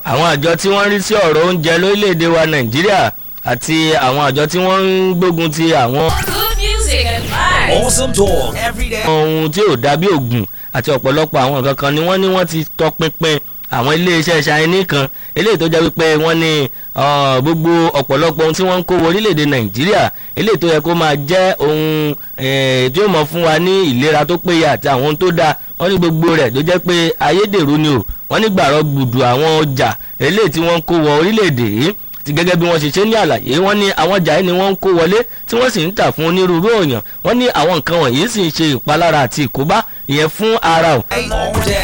àwọn àjọ tí wọ́n ń rí sí ọ̀rọ̀ oúnjẹ lórílẹ̀‐èdè wa nàìjíríà àti àwọn àjọ tí wọ́n ń gbógun ti àwọn Good music and vibes. Awesome talk every day. ohun tí ò dàbí ògùn àti ọ̀pọ̀lọpọ̀ àwọn nǹkan kan ni wọ́n ní wọ́n ti tọpinpin àwọn iléeṣẹ́ ṣáínì kan eléyìí tó jẹ́ wípé wọ́n ní ah, gbogbo ọ̀pọ̀lọpọ̀ ohun tí wọ́n ń kó wọ orílẹ̀-èdè nàìjíríà eléyìí tó yẹ kó máa jẹ́ ohun eh, tí ó mọ̀ fún wa ní ìlera tó péye àti àwọn ohun tó dáa wọ́n ní gbogbo rẹ̀ tó jẹ́ pé ayédèrú ni o wọ́n ní gbàrọ̀ gbùdù àwọn ọjà eléyìí tí wọ́n ń kó wọ orílẹ̀-èdè yìí ti gẹ́gẹ́ bí wọ́n ṣe ṣe ní àlàyé wọ́n ní àwọn ọjà yìí ni wọ́n ń kó wọlé tí wọ́n sì ń tà fún onírúurú òyàn wọ́n ní àwọn nǹkan wọ̀nyí sì ń ṣe ìpalára àti ìkóbá ìyẹn fún ara o All day.